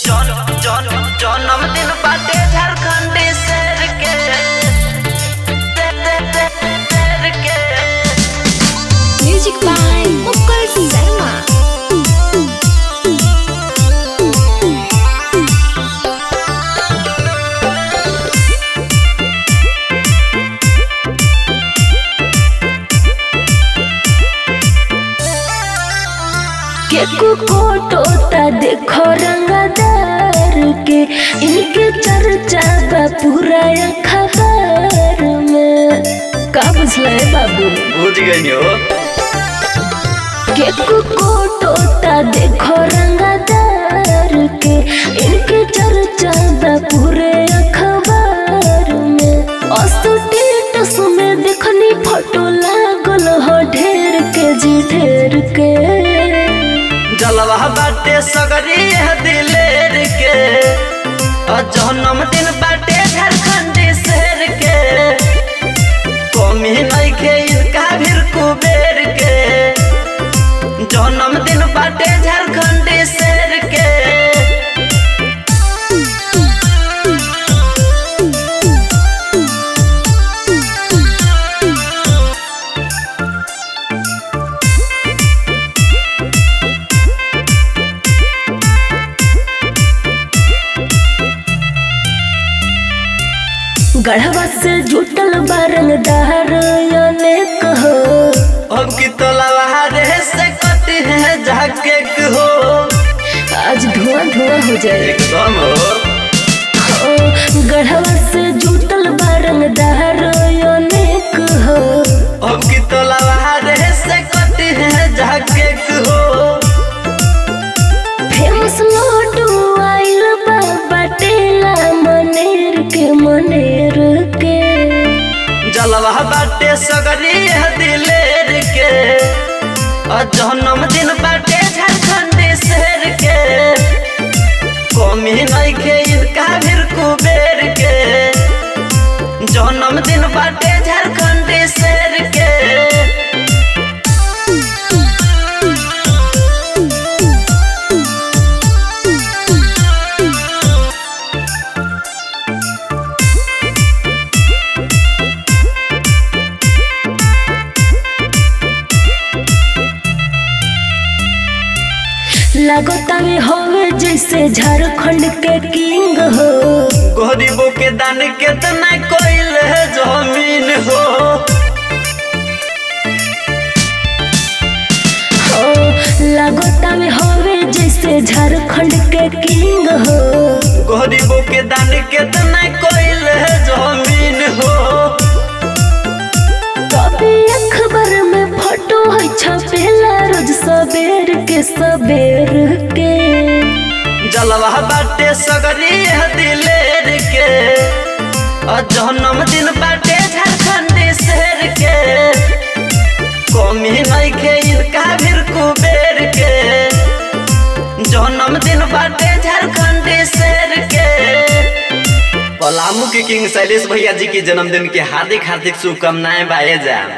जन जन जन्मदिन बाटे झारखंडी शेर के शेर के Music by Mukul Sharma. केकु कोटोता देखो रंगदार के इनके चर्चा बा पूरा खबर में का बुझले बाबू बुझ गई हो केकु कोटोता देखो रंगदार के इनके चर्चा बा पूरे खबर में अस्टेटस में देखनी फोटो लागल हो ढेर के जी ढेर के जलवा बाटे सगरी है दिलेर के और जन्मदिन बाटे झारखंडी शेर के कमी नहीं के इनका भीर कुबेर के जन्मदिन बाटे झारखंडी शेर के गढ़वा से जुटल बारंगदार अनेक हो अब की तोला रे से कटी है जाके हो आज धुआं धुआं हो जाए एकदम हो ओ, गढ़वा से जुटल बारंगदार अनेक हो अब की तोला रे से कटी है जाके हो फेमस लड्डू आइल बा बटेला मनेर के मनेर के जलवा बाटे सगरी है दिलेर के और जन्मदिन बाटे झारखंडी शेर के कमी नहीं के इनका भीर कुबेर के जन्मदिन बाटे झारखंडी शेर के लगता में होवे जैसे झारखंड के किंग हो गरीबों के दान कितना कोइल है जमीन हो ओ, लगता में होवे जैसे झारखंड के किंग हो गरीबों के दान कितना कोइल है जमीन हो कभी अखबार में फोटो है छपेला रोज सबेर के सबेर के जलवा बाटे सगरी है दिलेर के और जन्मदिन बाटे झारखंडी शेर के कमी नहीं के इनका भीर कुबेर के जन्मदिन बाटे झारखंडी शेर के पलामू के किंग शैलेश भैया जी के जन्मदिन के हार्दिक हार्दिक शुभकामनाएं बाए जा